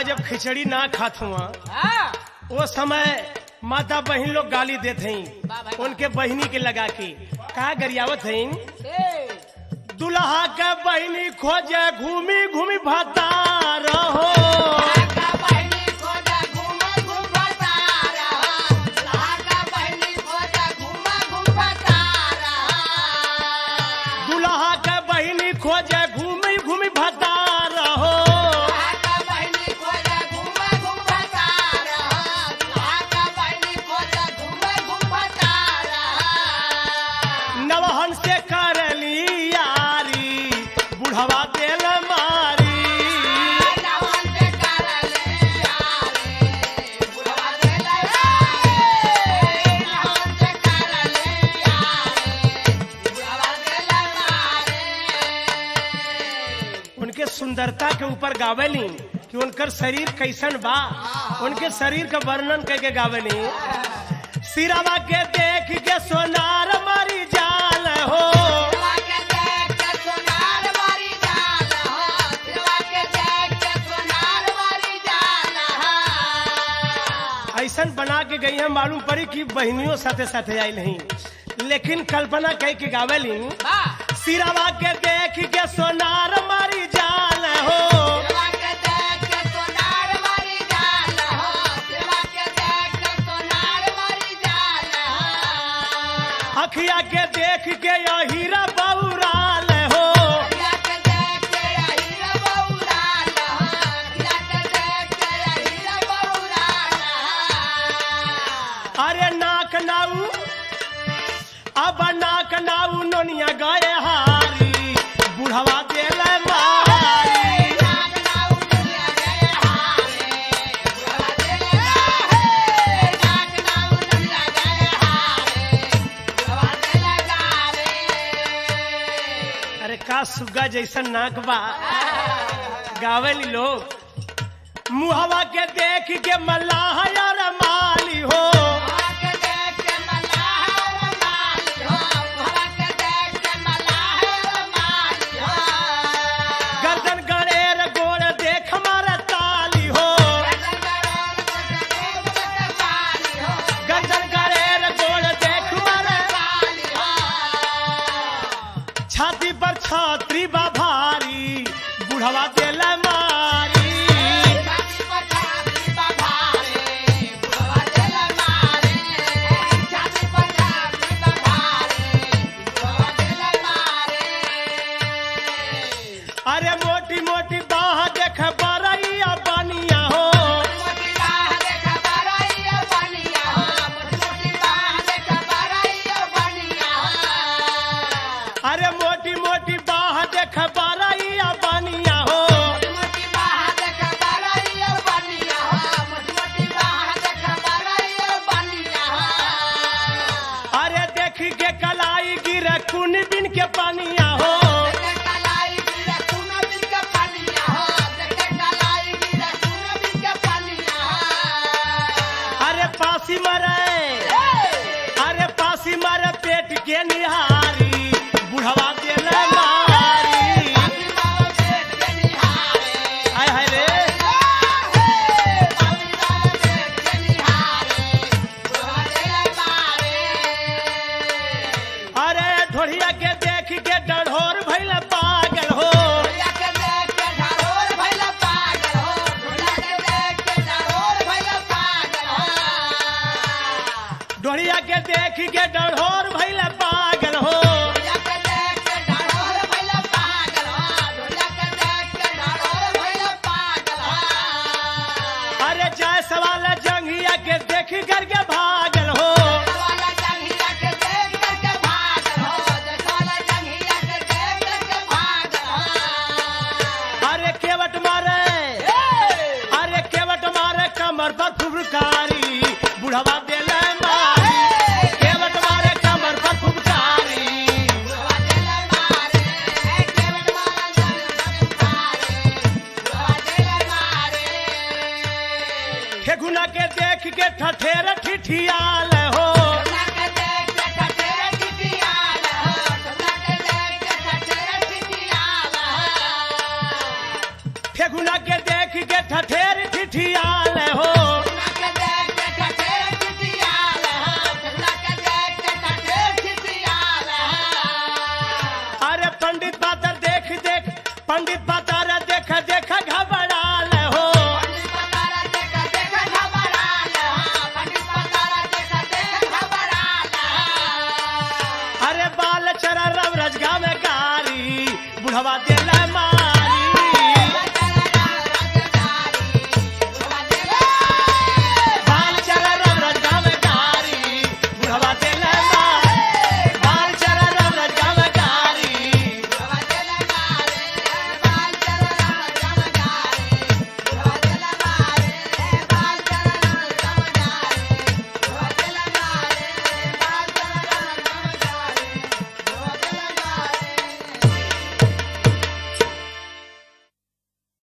जब खिचड़ी ना खात हुआ हाँ वो समय माता बहन लोग गाली देत हई वाह भाई, उनके बहनी के लगा के कहा गरियावत हई ए, दुल्हा के बहनी खोजे घूमी घूमी भता रहो लागा बहनी खोजा घूमा घूमा तारा लागा बहनी खोजा घूमा घूमा तारा दुल्हा के बहनी खोजे घूमी घूमी भता रहो लागा बहनी खोजा घूमा घूमा तारा लागा बहनी खोजा घूमा घूमा तारा नवहन से करली यारी बुढ़वा देल मारी नवन से करले यारे बुढ़वा देले यारे नवन से करले यारे बुढ़वा देले यारे उनके सुंदरता के ऊपर गावेली कि उनकर शरीर कैसन बा उनके शरीर का वर्णन करके गावेली सिरावा के देख के सोनार मरी जाल हो दिलवा के देख के सोनार वाली जान हो दिलवा के देख के सोनार वाली जान हो ऐसन बना के गई है मालूम पड़ी कि बहनियों साथे साथे आई नहीं लेकिन कल्पना कह के गावेली बा सिरावा के देख के सोनार मरी जाल हो दिलवा के देख के सोनार वाली जान हो दिलवा के देख के सोनार वाली जान हो अखिया के देख के या हीरा बौराल हो दिलवा के देख के हीरा बौराल हो दिलवा के देख के हीरा बौराल हो अरे नाक नाऊ अब नाक नाऊ नोनिया गए हारी बुढ़वा देल मारी अरे का सुग्गा जैसन नाक बा गावेली लोग मुहवा के देख के मल्लाह यार माली हो गर्दन गड़ेर गोड़ देख मारा ताली हो गर्दन गड़ेर गोड़ देख मारा छाती पर छात्री बा भारी बुढ़वा देल मारी अरे मोटी मोटी बाह देख बरैया बनिया हो अरे मोटी मोटी बाह देख बरैया बनिया हो अरे देख के कलाई गिर कुन बिन के पानिया हो अरे पासी मरे अरे पासी मरे पेट के निहारी बुढ़वा देल मारी आय हाय रे अरे ढोढ़िया के देख के डढ़ोर भैल पागल हो ढोढ़िया के देख के डढ़ोर भैल पागल हो अरे जाय सवाल जंगिया के देख करके भागल हो अरे केवट मारे अरे केवट मारे कमर पर फुबकारी बुढ़वा देल मारी केवट मारे कमर पर फुबकारी ठेकुना के देख के ठठेर ठिठियाल हो ठेकुना के देख के ठठेर ठिठियाल चरा रव रजगा में कारी बुढ़वा दिल माँ